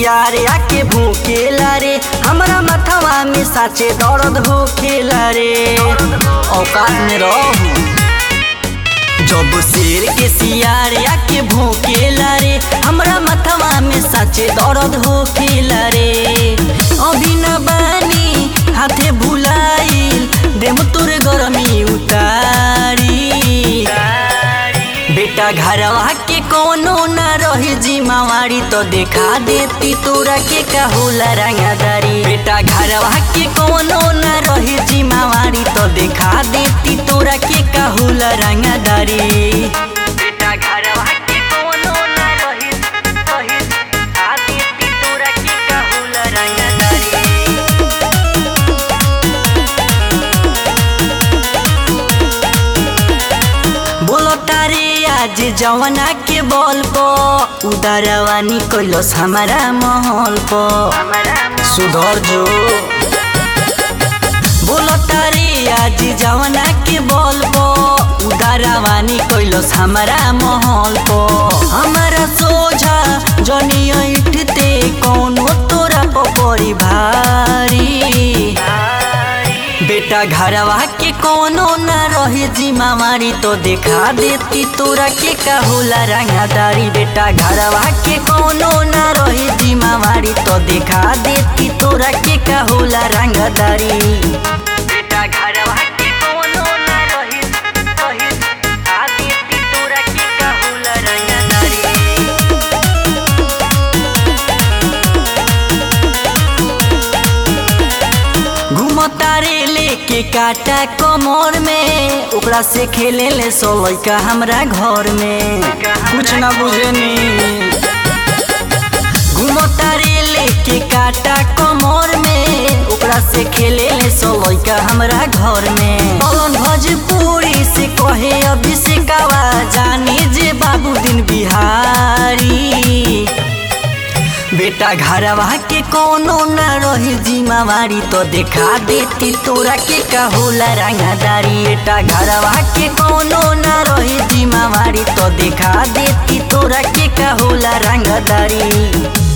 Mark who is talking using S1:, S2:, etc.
S1: सियार आके भूखेला रे हमरा मथवा में साचे दर्द होखेला रे औकात में रहू जब शेर के सियार आके भूखेला रे हमरा मथवा में साचे दर्द होखेला रे अभी न बानी हाथे भुलाइल देम तोर गरमी उतारी बेटा घरवा के कोनो न रहे जिम्मेवारी तो देखा देती तोरा के का होला रंगदारी बेटा घरवा के कोनो न रहे जिम्मेवारी तो देखा देती तोरा के का होला रंगदारी बेटा घरवा के कोनो न रहे रहे आ देती तोरा के का होला रंगदारी बोलो तारे आज जवाना के बल प उदारवानी कैलस हमारा महल प सुधर जो बोलो तारे आज जवाना के बल प उदारवानी कैलस हमारा महल प हमारा सोझा जनी ऐठते कौनो तोरा प परी भारी बेटा घरवा के कोनो न रहे जिम्मेवारी तो देखा देती तोरा के का होला रंगदारी बेटा घरवा के कोनो न रहे जिम्मेवारी तो देखा देती तोरा के का होला रंगदारी बेटा घरवा के कोनो न रहे रहे आ देती तोरा के का होला रंगदारी घुमतारे लेके काटा कमर में ओकरा से खेले ले सो लइका हमरा घर में कुछ ना बुझेनी घुमतारे लेके काटा कमर में ओकरा से खेले ले सो लइका हमरा घर में पवन भोजपुरी से कहे अभिषेकवा जानी जे बाबू दिन बिहारी बेटा घरवा के कोनो न रही जिम्मेवारी तो देखा देती तोरा के का होला रंगदारी बेटा घरवा के कोनो न रही जिम्मेवारी तो देखा देती तोरा के का होला रंगदारी